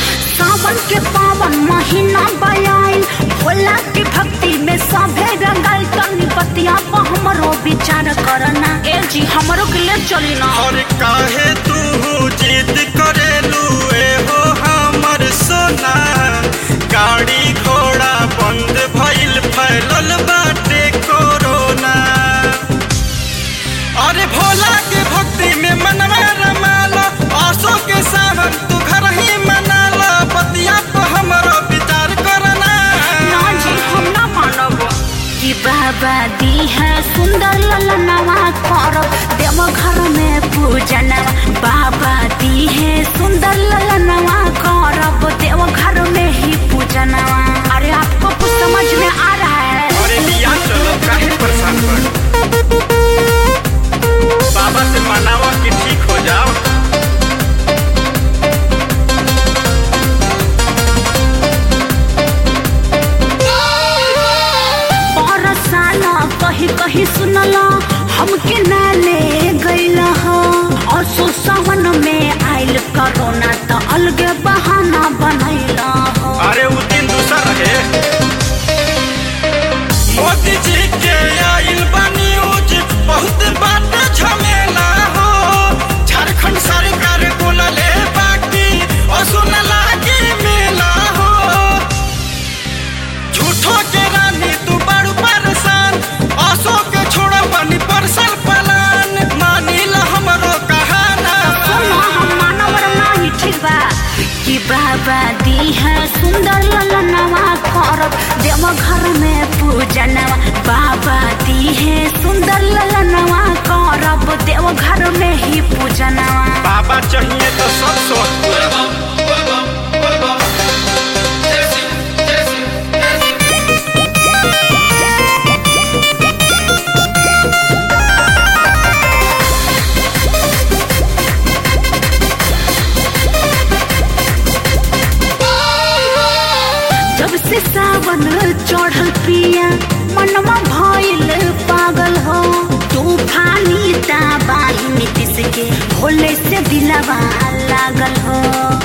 सावन के पावन महीना बयाई भोला की भक्ति में सभे रंगल तनी बतिया पर हमरो विचार करना ए जी हमरो के ले चली ना और काहे तू जिद करेलू ए हो हमर सोना गाड़ी घोड़ा बंद भइल फैलल बाटे कोरोना अरे भोला के भक्ति में मनवा रमाला आसो के सावन तू घर ही मनाला बतिया पर हमरो विचार करना ना जी हम ना मानब कि बाबा दी है सुंदर ललनवा करब देव घर में पूजनवा बाबा दी है सुंदर ललनवा करब देव घर में ही पूजनवा अरे आपको कुछ समझ में आ रहा है अरे लिया चलो काहे परेशान कर बाबा से मनावा कि ठीक हो जाओ बरसाना कहीं कहीं सुनला हमके ना ले गईला हो और सो सावन में आइल कोरोना तो अलगे बहाना बनैला हो अरे उ दिन दूसर रहे मोदी जी के आइल बा न्यूज बहुत बात झमेला हो झारखंड सरकार बोलले बाकी और सुन लागी मेला हो झूठो के रानी तू बड़ू परेशान असो के छोड़ बनी परसल पलान मानिल हमरो कहाना सुनो हम मानव नहीं ठीक बा कि बाबा दी है सुंदर ललनवा करब देव घर में पूजनवा बाबा दी है सुंदर ललनवा करब देव घर में ही पूजनवा बाबा चाहिए तो सब सोच जब से सावन चढ़ल पिया मनवा भइल पागल हो तूफानी ताबाही नीतीश के भोले से दिलवा लागल हो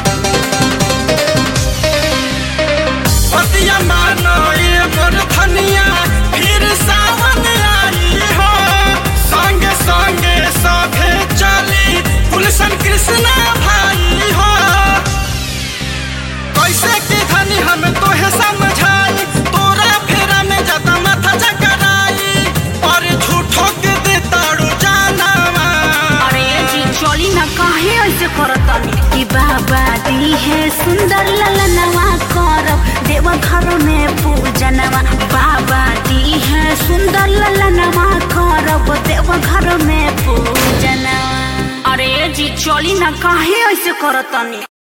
पतिया मानो ये मोर धनिया फिर सावन आई हो संगे संगे साथे चली गुलशन कृष्णा भाई हो कैसे की धनी हम तोहे समझाई तोरा फेरा में ज्यादा माथा चकराई और झूठो के दे ताड़ू जानवा अरे जी चली ना काहे ऐसे करतनी कि बाबा दी है सुंदर ललनवा करब देव घर में पूजनवा बाबा दी है सुंदर ललनवा करब देव घर में पूजनवा अरे जी चली ना काहे ऐसे करतनी